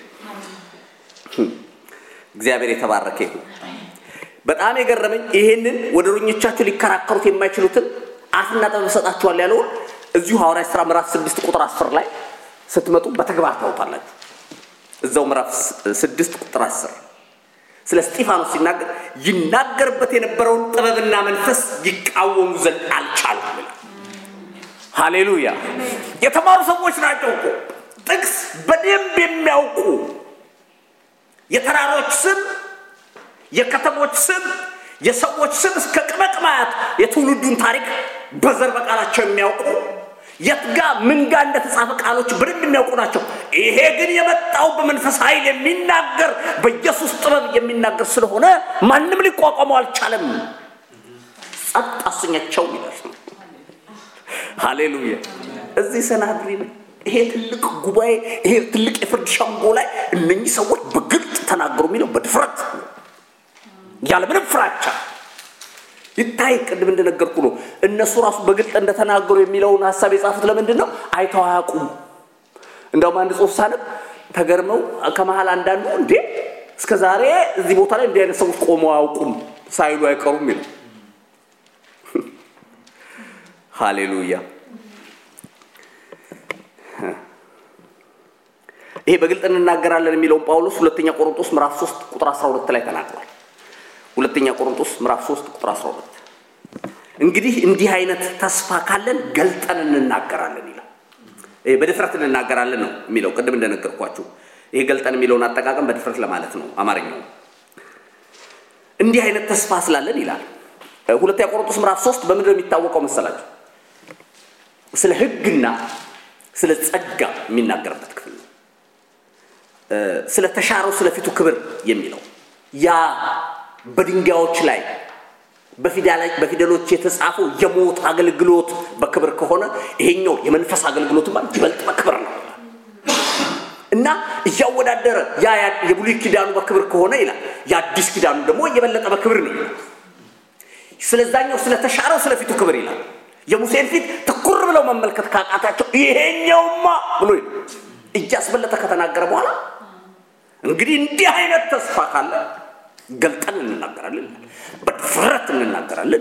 እግዚአብሔር የተባረከ ይሁን። በጣም የገረመኝ ይሄንን ወደረኞቻችሁ ሊከራከሩት የማይችሉትን አፍና ጥበብ እሰጣችኋል ያለውን እዚሁ ሐዋርያት ሥራ ምዕራፍ ስድስት ቁጥር አስር ላይ ስትመጡ በተግባር ታውታላችሁ። እዛው ምዕራፍ ስድስት ቁጥር አስር ስለ እስጢፋኖስ ሲናገር ይናገርበት የነበረውን ጥበብና መንፈስ ይቃወሙ ዘንድ አልቻሉም ይላል። ሃሌሉያ! የተማሩ ሰዎች ናቸው እኮ ጥቅስ በደንብ የሚያውቁ የተራሮች ስም፣ የከተሞች ስም፣ የሰዎች ስም እስከ ቅመቅማያት የትውልዱን ታሪክ በዘር በቃላቸው የሚያውቁ የት ጋ ምን ጋ እንደተጻፈ ቃሎች በደንብ የሚያውቁ ናቸው። ይሄ ግን የመጣው በመንፈስ ኃይል የሚናገር በኢየሱስ ጥበብ የሚናገር ስለሆነ ማንም ሊቋቋመው አልቻለም። ጸጥ አሰኛቸው ይላል። ሃሌሉያ! እዚህ ሰናድሪን ይሄ ትልቅ ጉባኤ ይሄ ትልቅ የፍርድ ሸንጎ ላይ እነኚህ ሰዎች በግልጥ ተናገሩ የሚለው በድፍረት ያለምንም ፍራቻ ይታይ። ቅድም እንደነገርኩ ነው። እነሱ ራሱ በግልጥ እንደተናገሩ የሚለውን ሀሳብ የጻፉት ለምንድን ነው? አይተው አያውቁም። እንደውም አንድ ጽሑፍ ሳነብ ተገርመው ከመሀል አንዳንዱ እንዴ እስከ ዛሬ እዚህ ቦታ ላይ እንዲህ አይነት ሰዎች ቆመው አያውቁም ሳይሉ አይቀሩም ይላል። ሃሌሉያ ይሄ በግልጥ እንናገራለን የሚለውን ጳውሎስ ሁለተኛ ቆሮንቶስ ምዕራፍ 3 ቁጥር 12 ላይ ተናግሯል። ሁለተኛ ቆሮንቶስ ምዕራፍ 3 ቁጥር 12 እንግዲህ እንዲህ አይነት ተስፋ ካለን ገልጠን እንናገራለን ይላል። ይሄ በድፍረት እንናገራለን ነው የሚለው። ቅድም እንደነገርኳችሁ ይሄ ገልጠን የሚለውን አጠቃቀም በድፍረት ለማለት ነው አማርኛው። እንዲህ አይነት ተስፋ ስላለን ይላል። ሁለተኛ ቆሮንቶስ ምዕራፍ 3 በምንድን ነው የሚታወቀው መሰላችሁ? ስለ ሕግና ስለ ጸጋ የሚናገርበት ክፍል ነው። ስለ ተሻረው ስለፊቱ ክብር የሚለው ያ በድንጋዮች ላይ በፊደሎች የተጻፈው የሞት አገልግሎት በክብር ከሆነ ይሄኛው የመንፈስ አገልግሎት ማለት ይበልጥ በክብር ነው እና እያወዳደረ ያ የብሉይ ኪዳኑ በክብር ከሆነ ይላል የአዲስ ኪዳኑ ደግሞ የበለጠ በክብር ነው ይላል። ስለዛኛው ስለተሻረው ስለፊቱ ክብር ይላል። የሙሴን ፊት ትኩር ብለው መመልከት ካቃታቸው ይሄኛውማ ብሎ እያስበለጠ ከተናገረ በኋላ እንግዲህ እንዲህ አይነት ተስፋ ካለ ገልጠን እንናገራለን፣ በድፍረት እንናገራለን።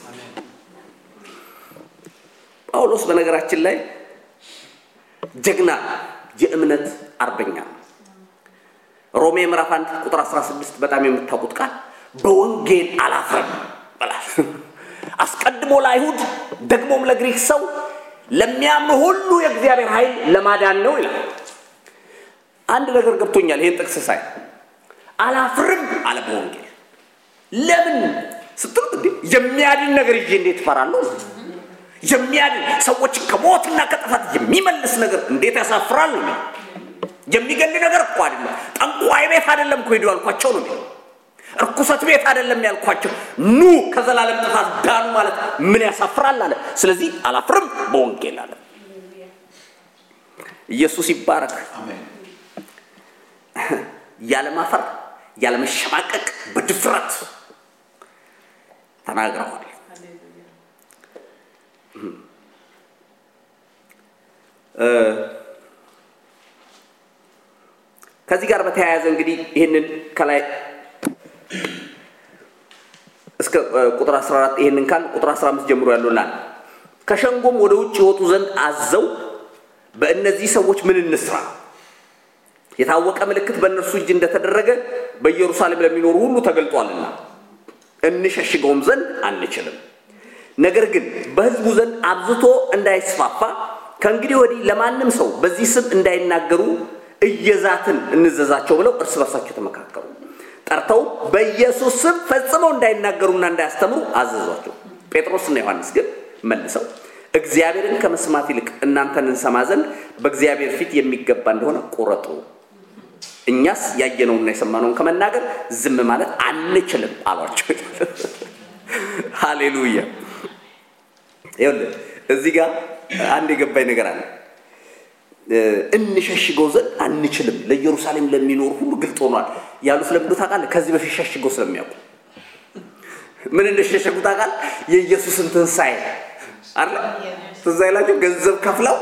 ጳውሎስ በነገራችን ላይ ጀግና የእምነት አርበኛ ነው። ሮሜ ምዕራፍ 1 ቁጥር 16 በጣም የምታውቁት ቃል በወንጌል አላፍርም ይላል። አስቀድሞ ለአይሁድ ደግሞም ለግሪክ ሰው ለሚያምኑ ሁሉ የእግዚአብሔር ኃይል ለማዳን ነው ይላል። አንድ ነገር ገብቶኛል ይህን ጥቅስ ሳይ አላፍርም አለ በወንጌል ለምን ስትሉት እንዴ የሚያድን ነገር ይዤ እንዴት እፈራለሁ የሚያድን ሰዎችን ከሞትና ከጥፋት የሚመልስ ነገር እንዴት ያሳፍራል ነው የሚገል ነገር እኮ አይደለም ጠንቋይ ቤት አይደለም እኮ ሄዱ ያልኳቸው ነው የሚለው እርኩሰት ቤት አይደለም ያልኳቸው ኑ ከዘላለም ጥፋት ዳኑ ማለት ምን ያሳፍራል አለ ስለዚህ አላፍርም በወንጌል አለ ኢየሱስ ይባረክ ያለማፈር ያለመሸማቀቅ በድፍረት ተናግረዋል። ከዚህ ጋር በተያያዘ እንግዲህ ይህንን ከላይ እስከ ቁጥር 14 ይህንን ካል ቁጥር 15 ጀምሮ ያለው ላል ከሸንጎም ወደ ውጭ ይወጡ ዘንድ አዘው በእነዚህ ሰዎች ምን እንስራ የታወቀ ምልክት በእነርሱ እጅ እንደተደረገ በኢየሩሳሌም ለሚኖሩ ሁሉ ተገልጧልና እንሸሽገውም ዘንድ አንችልም። ነገር ግን በሕዝቡ ዘንድ አብዝቶ እንዳይስፋፋ ከእንግዲህ ወዲህ ለማንም ሰው በዚህ ስም እንዳይናገሩ እየዛትን እንዘዛቸው ብለው እርስ በርሳቸው ተመካከሩ። ጠርተው በኢየሱስ ስም ፈጽመው እንዳይናገሩና እንዳያስተምሩ አዘዟቸው። ጴጥሮስና ዮሐንስ ግን መልሰው እግዚአብሔርን ከመስማት ይልቅ እናንተን እንሰማ ዘንድ በእግዚአብሔር ፊት የሚገባ እንደሆነ ቁረጡ። እኛስ ያየነውና የሰማነውን ከመናገር ዝም ማለት አንችልም አሏቸው። ሃሌሉያ። ይኸውልህ እዚህ ጋር አንድ የገባኝ ነገር አለ። እንሸሽገው ዘንድ አንችልም፣ ለኢየሩሳሌም ለሚኖሩ ሁሉ ግልጥ ሆኗል ያሉት ለምንድን ታውቃለህ? ከዚህ በፊት ሸሽገው ስለሚያውቁ ምን እንደሸሸጉ ታውቃለህ? የኢየሱስን ትንሣኤ አለ ትዝ አይላችሁ? ገንዘብ ከፍለው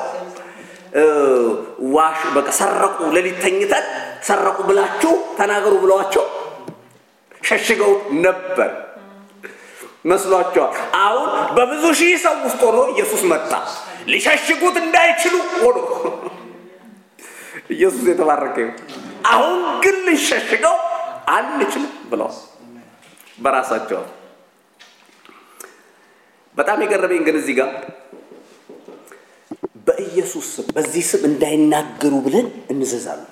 ዋሽ በቃ ሰረቁ፣ ሌሊት ተኝተን ሰረቁ ብላችሁ ተናገሩ ብለዋቸው ሸሽገው ነበር መስሏቸዋል። አሁን በብዙ ሺህ ሰው ውስጥ ሆኖ ኢየሱስ መጣ። ሊሸሽጉት እንዳይችሉ ሆኖ ኢየሱስ የተባረከ ይሁን። አሁን ግን ልንሸሽገው አንችልም ብለዋል በራሳቸው። በጣም የገረመኝ ግን እዚህ ጋር በኢየሱስ ስም በዚህ ስም እንዳይናገሩ ብለን እንዘዛለን።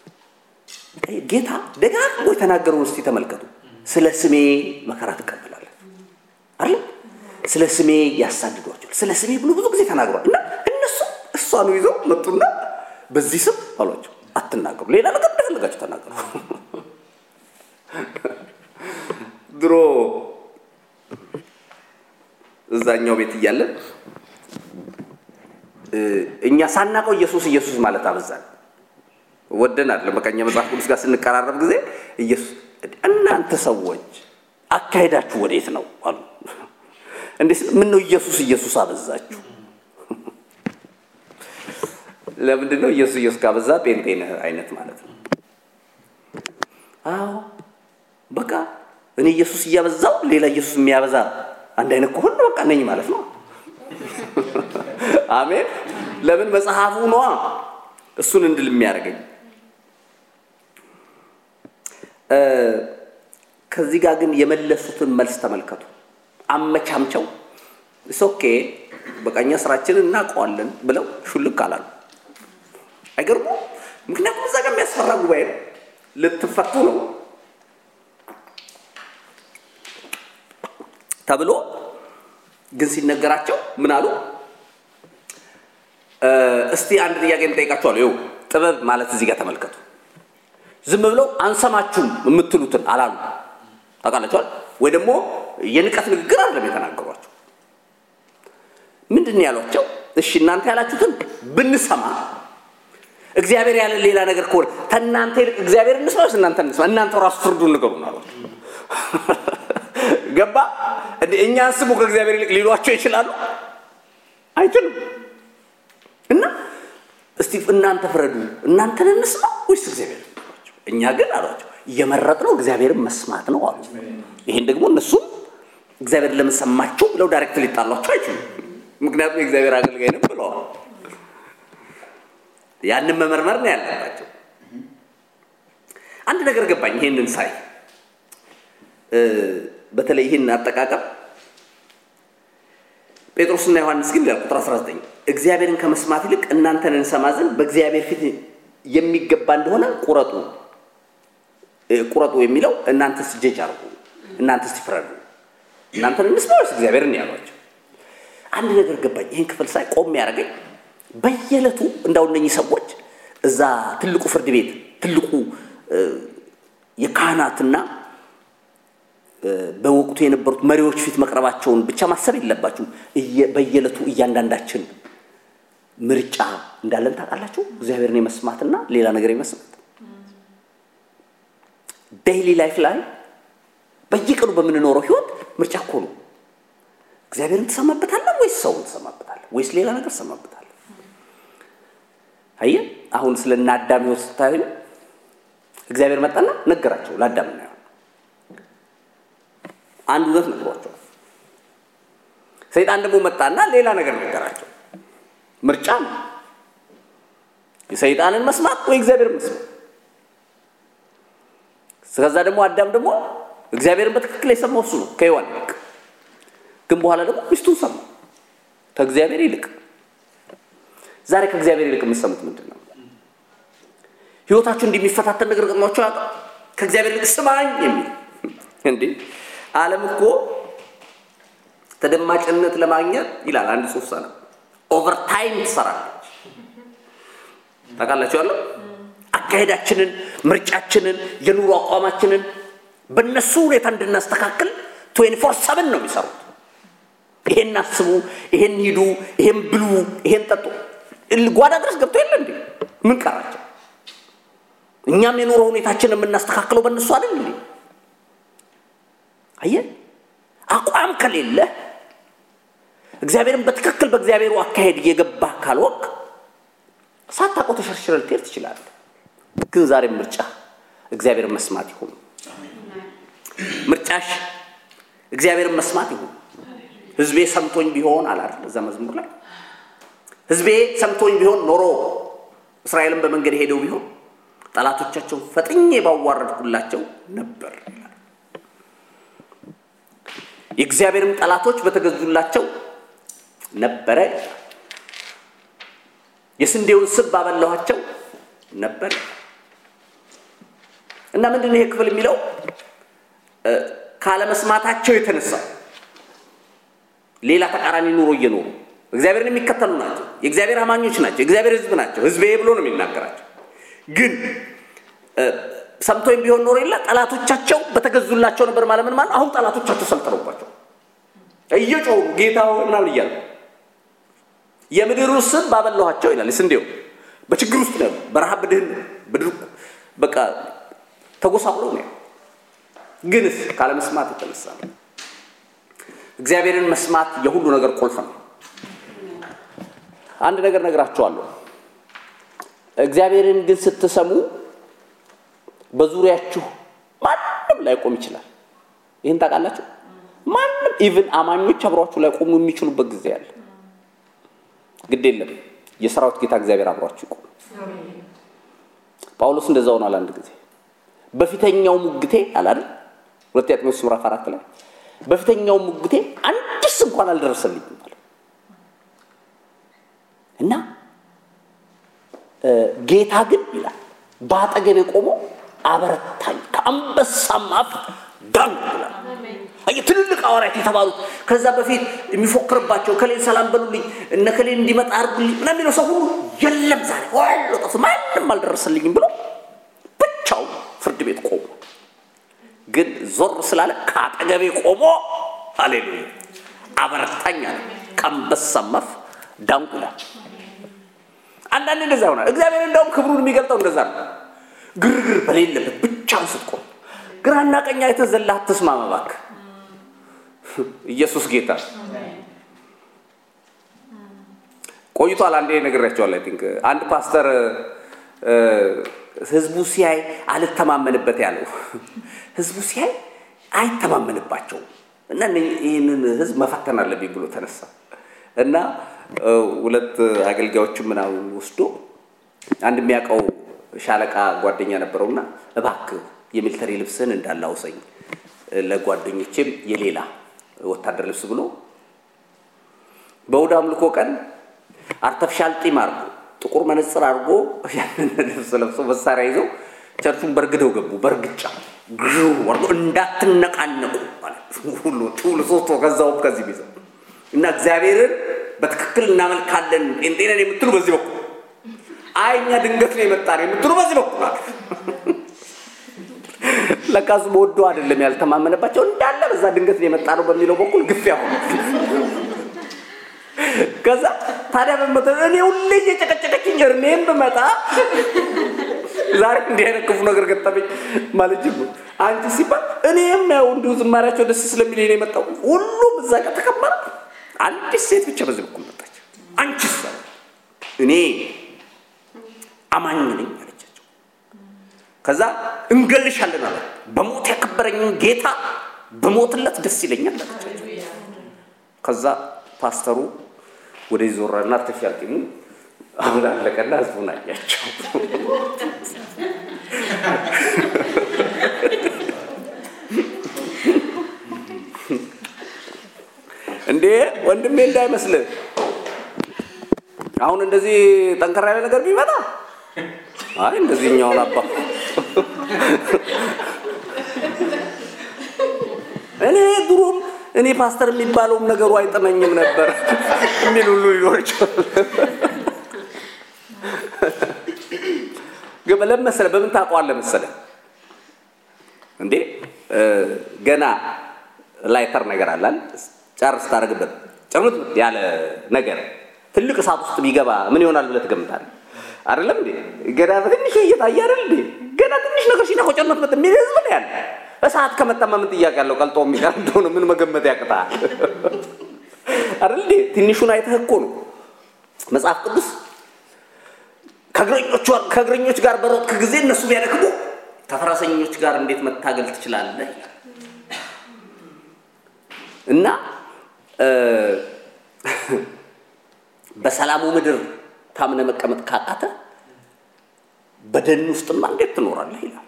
ጌታ ደጋግሞ የተናገረውን እስቲ ተመልከቱ። ስለ ስሜ መከራ ትቀበላለህ አለ። ስለ ስሜ ያሳድዷቸዋል። ስለ ስሜ ብሎ ብዙ ጊዜ ተናግሯል። እና እነሱ እሷኑ ይዘው መጡና በዚህ ስም አሏቸው፣ አትናገሩ፣ ሌላ ነገር እንደፈለጋችሁ ተናገሩ። ድሮ እዛኛው ቤት እያለን እኛ ሳናቀው ኢየሱስ ኢየሱስ ማለት አበዛን። ወደን አይደለም በቃ እኛ መጽሐፍ ቅዱስ ጋር ስንቀራረብ ጊዜ ኢየሱስ እናንተ ሰዎች አካሄዳችሁ ወዴት ነው አሉ። እንዴት ምን ነው ኢየሱስ ኢየሱስ አበዛችሁ? ለምንድን ነው ኢየሱስ ኢየሱስ ካበዛ ጴንጤ ነህ አይነት ማለት ነው? አዎ በቃ እኔ ኢየሱስ እያበዛው ሌላ ኢየሱስ የሚያበዛ አንድ አይነት ከሆነ በቃ ነኝ ማለት ነው። አሜን። ለምን መጽሐፉ ነዋ እሱን እንድል የሚያደርገኝ። ከዚህ ጋር ግን የመለሱትን መልስ ተመልከቱ። አመቻምቸው ኦኬ በቃ እኛ ስራችንን እናውቀዋለን ብለው ሹልክ አላሉ። አይገርሙ? ምክንያቱም እዛ ጋር የሚያስፈራ ጉባኤ ነው። ልትፈቱ ነው ተብሎ ግን ሲነገራቸው ምን አሉ? እስቲ አንድ ጥያቄ እንጠይቃቸዋለሁ። ይኸው ጥበብ ማለት እዚህ ጋር ተመልከቱ። ዝም ብለው አንሰማችሁም የምትሉትን አላሉ። ታውቃላችኋል ወይ ደግሞ የንቀት ንግግር አይደለም የተናገሯቸው። ምንድን ነው ያሏቸው? እሺ እናንተ ያላችሁትን ብንሰማ እግዚአብሔር ያለ ሌላ ነገር ከሆነ ከእናንተ ይልቅ እግዚአብሔር እንስማ ወይስ እናንተ እንስማ? እናንተ ራሱ ፍርዱን ንገሩን አሏቸው። ገባ እንደ እኛን ስሙ ከእግዚአብሔር ይልቅ ሊሏቸው ይችላሉ? አይችሉም። እና እስቲ እናንተ ፍረዱ፣ እናንተን እንስማ ወይስ እግዚአብሔር? እኛ ግን አሏቸው የመረጥነው እግዚአብሔርን መስማት ነው አሉ። ይሄን ደግሞ እነሱም እግዚአብሔር ለምን ሰማችሁ ብለው ዳይሬክት ሊጣሏቸው አይችሉም። ምክንያቱም የእግዚአብሔር አገልጋይ ነው ብለዋል። ያንን መመርመር ነው ያለባቸው። አንድ ነገር ገባኝ ይሄንን ሳይ በተለይ ይህን አጠቃቀም ጴጥሮስና ዮሐንስ ግን ይላል ቁጥር 19 እግዚአብሔርን ከመስማት ይልቅ እናንተን እንሰማ ዘንድ በእግዚአብሔር ፊት የሚገባ እንደሆነ ቁረጡ ቁረጡ የሚለው እናንተስ ጀጅ አርጉ፣ እናንተስ ይፍረዱ፣ እናንተን እንስማ ወይስ እግዚአብሔርን ያሏቸው። አንድ ነገር ገባኝ ይህን ክፍል ሳይ ቆም ያደረገኝ በየዕለቱ እንዳው እነኚህ ሰዎች እዛ ትልቁ ፍርድ ቤት ትልቁ የካህናትና በወቅቱ የነበሩት መሪዎች ፊት መቅረባቸውን ብቻ ማሰብ የለባችሁም። በየዕለቱ እያንዳንዳችን ምርጫ እንዳለን ታውቃላችሁ። እግዚአብሔርን የመስማትና ሌላ ነገር የመስማት ዴይሊ ላይፍ ላይ በየቀኑ በምንኖረው ህይወት ምርጫ እኮ ነው። እግዚአብሔርን ትሰማበታለህ ወይስ ሰውን ትሰማበታለህ ወይስ ሌላ ነገር ትሰማበታለህ? አየህ፣ አሁን ስለ እነ አዳም ህይወት ስታዩ እግዚአብሔር መጣና ነገራቸው ለአዳምና ሔዋን አንድ እውነት ነግሯቸዋል። ሰይጣን ደግሞ መጣና ሌላ ነገር ነገራቸው። ምርጫ ነው። የሰይጣንን መስማት ወይ እግዚአብሔርን መስማት። ከዛ ደግሞ አዳም ደግሞ እግዚአብሔርን በትክክል የሰማው እሱ ነው ከሔዋን ይልቅ። ግን በኋላ ደግሞ ሚስቱን ሰማ ከእግዚአብሔር ይልቅ። ዛሬ ከእግዚአብሔር ይልቅ የምትሰሙት ምንድን ነው? ህይወታችሁ እንዲህ የሚፈታተን ነገር ገጥሟችሁ ያውቃል? ከእግዚአብሔር ይልቅ ስማኝ የሚል እንዴ! ዓለም እኮ ተደማጭነት ለማግኘት ይላል አንድ ጽሑፍ ሳነ ኦቨርታይም ትሰራለች። ታውቃላችሁ ያለው አካሄዳችንን፣ ምርጫችንን፣ የኑሮ አቋማችንን በእነሱ ሁኔታ እንድናስተካክል ትዌንቲ ፎር ሰብን ነው የሚሰሩት። ይሄን አስቡ፣ ይሄን ሂዱ፣ ይሄን ብሉ፣ ይሄን ጠጡ። ጓዳ ድረስ ገብቶ የለ እንዴ? ምን ቀራቸው? እኛም የኑሮ ሁኔታችንን የምናስተካክለው በእነሱ አይደል እንዴ? አየህ፣ አቋም ከሌለ እግዚአብሔርን በትክክል በእግዚአብሔሩ አካሄድ እየገባ ካልወቅ ሳታውቀው ተሸርሽረ ልትሄድ ትችላለህ። ግን ዛሬ ምርጫ እግዚአብሔርን መስማት ይሁን። ምርጫሽ እግዚአብሔርን መስማት ይሁን። ህዝቤ ሰምቶኝ ቢሆን አላል እዛ መዝሙር ላይ ህዝቤ ሰምቶኝ ቢሆን ኖሮ እስራኤልን በመንገድ ሄደው ቢሆን ጠላቶቻቸውን ፈጥኜ ባዋረድኩላቸው ነበር ይላል። የእግዚአብሔርም ጠላቶች በተገዙላቸው ነበረ። የስንዴውን ስብ ባበላኋቸው ነበር እና ምንድን ነው ይሄ ክፍል የሚለው ካለመስማታቸው የተነሳ ሌላ ተቃራኒ ኑሮ እየኖሩ እግዚአብሔርን የሚከተሉ ናቸው። የእግዚአብሔር አማኞች ናቸው። የእግዚአብሔር ሕዝብ ናቸው። ሕዝቤ ብሎ ነው የሚናገራቸው። ግን ሰምቶኝ ቢሆን ኖሮ የለ ጠላቶቻቸው በተገዙላቸው ነበር ማለት ምን ማለት አሁን ጠላቶቻቸው ሰልጥነውባቸው እየጮሁ ጌታ ሆይ ምናምን እያሉ የምድሩ ስብ ባበላኋቸው ይላል። ስንዴው በችግር ውስጥ ነው፣ በረሃብ በድህን በድርቁ በቃ ተጎሳቅሎ ነው። ግንስ ካለመስማት የተነሳ ነው። እግዚአብሔርን መስማት የሁሉ ነገር ቁልፍ ነው። አንድ ነገር ነግራችኋለሁ። እግዚአብሔርን ግን ስትሰሙ በዙሪያችሁ ማንም ላይቆም ይችላል። ይህን ታውቃላችሁ። ማንም ኢቭን አማኞች አብሯችሁ ላይቆሙ የሚችሉበት ጊዜ አለ። ግድ የለም የሰራዊት ጌታ እግዚአብሔር አብሯችሁ ይቆም። ጳውሎስ እንደዛ ሆኗል። አንድ ጊዜ በፊተኛው ሙግቴ አላል ሁለተኛ ጢሞቴዎስ ምዕራፍ አራት ላይ በፊተኛው ሙግቴ አንድስ እንኳን አልደረሰልኝም አለ እና ጌታ ግን ይላል በአጠገቤ ቆሞ አበረታኝ፣ ከአንበሳም አፍ ዳን ይላል። አየህ ትልልቅ ሐዋርያት የተባሉት ከዛ በፊት የሚፎክርባቸው ከሌን ሰላም በሉልኝ እነ ከሌን እንዲመጣ አድርጉልኝ ምናምን የሚለው ሰው ሁሉ የለም ዛሬ ዋሎ ጠፍ ማንም አልደረሰልኝም ብሎ ብቻው ፍርድ ቤት ቆሞ ግን ዞር ስላለ ከአጠገቤ ቆሞ ሃሌሉያ አበረታኝ አለ። ከአንበሳም አፍ ዳንኩ ይላል። አንዳንድ እንደዛ ይሆናል። እግዚአብሔር እንደውም ክብሩን የሚገልጠው እንደዛ ነው። ግርግር በሌለበት ብቻውን ስትቆም ግራና ቀኝ አይተህ ዘላ አትስማማ እባክህ። ኢየሱስ ጌታ ቆይቷል። አንዴ ነግሬያቸዋለሁ። አይ ቲንክ አንድ ፓስተር ህዝቡ ሲያይ አልተማመንበት ያለው ህዝቡ ሲያይ አይተማመንባቸውም እና ይህንን ህዝብ መፈተን አለብኝ ብሎ ተነሳ እና ሁለት አገልጋዮችን ምናምን ወስዶ አንድ የሚያውቀው ሻለቃ ጓደኛ ነበረውና እባክህ የሚሊተሪ ልብስን እንዳላውሰኝ ለጓደኞቼም የሌላ ወታደር ልብስ ብሎ በእሑድ አምልኮ ቀን አርተፍሻል ጢም አድርጎ ጥቁር መነጽር አድርጎ ያንን ልብስ ለብሶ መሳሪያ ይዘው ቸርቹን በርግደው ገቡ። በእርግጫ ግሩ ወርዶ እንዳትነቃነቁ ማለት ሁሉ ሁሉ ሶስት ከዛው ከዚህ ቢዘው እና እግዚአብሔርን በትክክል እናመልካለን ጴንጤ ነን የምትሉ በዚህ በኩል አይ እኛ ድንገት ነው የመጣ ነው የምትሉ በዚህ በኩል አለ። ለካስ ወዶ አይደለም ያልተማመነባቸው እንዳለ በዛ ድንገት ነው የመጣ ነው በሚለው በኩል ግፊያ ሆነ። ከዛ ታዲያ በመተ እኔ ሁሌ እየጨቀጨቀችኝ እርሜን ብመጣ ዛሬ እንዲህ አይነት ክፉ ነገር ገጠመኝ ማለት ጅቡ አንቺ ሲባል እኔም ያው እንዲሁ ዝማሪያቸው ደስ ስለሚል ነው የመጣው። ሁሉም እዛ ጋር ተከመረ። አንዲት ሴት ብቻ በዚህ በኩል መጣች። አንቺ እኔ አማኝ ነኝ አለቻቸው። ከዛ እንገልሻለን አለ። በሞት ያከበረኝን ጌታ በሞትለት ደስ ይለኛል አለቻቸው። ከዛ ፓስተሩ ወደ ዞራና አርተፊሻል ጢሙ አሁን አለቀና ህዝቡን አያቸው። እንዴ ወንድሜ እንዳይመስልህ አሁን እንደዚህ ጠንከር ያለ ነገር ቢመጣ አይ እንደዚህኛውን አባ እኔ ድሮም እኔ ፓስተር የሚባለውም ነገሩ አይጥመኝም ነበር የሚል ሁሉ ሊኖር ይችላል። ግን ለምን መሰለህ በምን ታውቀዋለህ መሰለህ እንዴ ገና ላይተር ነገር አላል ጨርስ ታደርግበት ጭርምት ያለ ነገር ትልቅ እሳት ውስጥ ቢገባ ምን ይሆናል ብለህ ትገምታለህ? አይደለም እንዴ? ገና በትንሽ እየታየ አይደል እንዴ? ገና ትንሽ ነገር ሲነካው ጭርምት ምት የሚል ህዝብ ነው ያለ። እሳት ከመጣማ ምን ጥያቄ ያለው? ቀልጦ የሚቀር እንደሆነ ምን መገመት ያቅታል? አይደል እንዴ? ትንሹን አይተህ እኮ ነው መጽሐፍ ቅዱስ ከእግረኞች ጋር በሮጥክ ጊዜ እነሱ ቢያደክሙ ከፈረሰኞች ጋር እንዴት መታገል ትችላለህ? እና በሰላሙ ምድር ታምነ መቀመጥ ካቃተ በደን ውስጥማ እንዴት ትኖራለህ ይላል።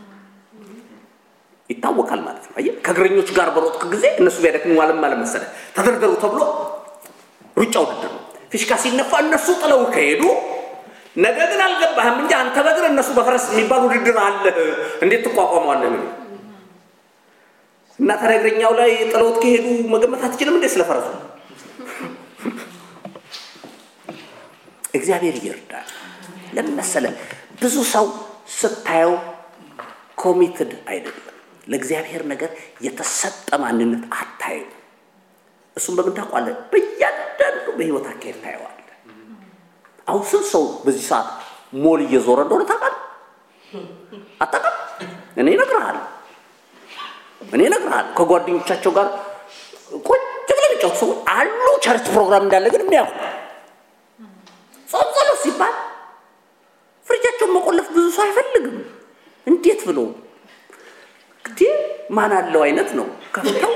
ይታወቃል ማለት ነው። አየህ ከእግረኞች ጋር በሮጥክ ጊዜ እነሱ ቢያደክሙ ማለት ማለት መሰለህ ተደርደሩ ተብሎ ሩጫ ውድድር ነው። ፊሽካ ሲነፋ እነሱ ጥለው ከሄዱ ነገ ግን አልገባህም እንጂ አንተ በእግር እነሱ በፈረስ የሚባል ውድድር አለ። እንዴት ትቋቋመዋለህ? ምን እና ታዲያ እግረኛው ላይ ጥለውት ከሄዱ መገመት አትችልም እንዴ ስለፈረሱ? እግዚአብሔር ይርዳል። ለምን መሰለህ ብዙ ሰው ስታየው ኮሚትድ አይደለም። ለእግዚአብሔር ነገር የተሰጠ ማንነት አታየው። እሱም በምን ታውቋለህ? በእያንዳንዱ በህይወት አካሄድ ታየዋለህ። አሁን ስንት ሰው በዚህ ሰዓት ሞል እየዞረ እንደሆነ ታውቃለህ? አታውቅም? እኔ እነግርሃለሁ እኔ እነግርሃለሁ። ከጓደኞቻቸው ጋር ቁጭ ብለው የሚጫወቱ ሰዎች አሉ። ቸርች ፕሮግራም እንዳለ ግን የሚያውቁ ጾም ጸሎት ሲባል ፍሪጃቸውን መቆለፍ ብዙ ሰው አይፈልግም። እንዴት ብሎ ግዴ ማን አለው አይነት ነው ከፍተው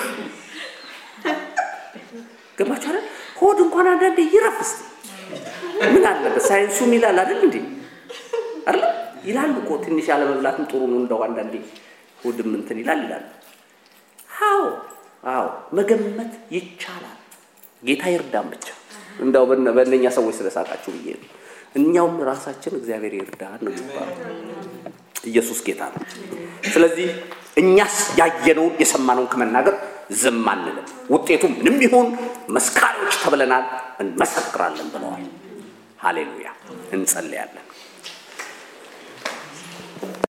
ገባችሁ አይደል? ሆድ እንኳን አንዳንዴ ይረፍ እስቲ ምን አለበት? ሳይንሱም ይላል አይደል እንዴ? አይደል ይላል እኮ ትንሽ ያለመብላትም ጥሩ ነው። እንደው አንዳንዴ ሆድም እንትን ይላል ይላል። አዎ አዎ፣ መገመት ይቻላል። ጌታ ይርዳን ብቻ። እንደው በእነኛ ሰዎች ስለሳቃችሁ ብዬ ነው። እኛውም ራሳችን እግዚአብሔር ይርዳን ነው የሚባለው። ኢየሱስ ጌታ ነው። ስለዚህ እኛስ ያየነውን የሰማነውን ከመናገር ዝም አንልም። ውጤቱ ምንም ይሁን መስካሪዎች ተብለናል፣ እንመሰክራለን ብለዋል። ሃሌሉያ። እንጸልያለን።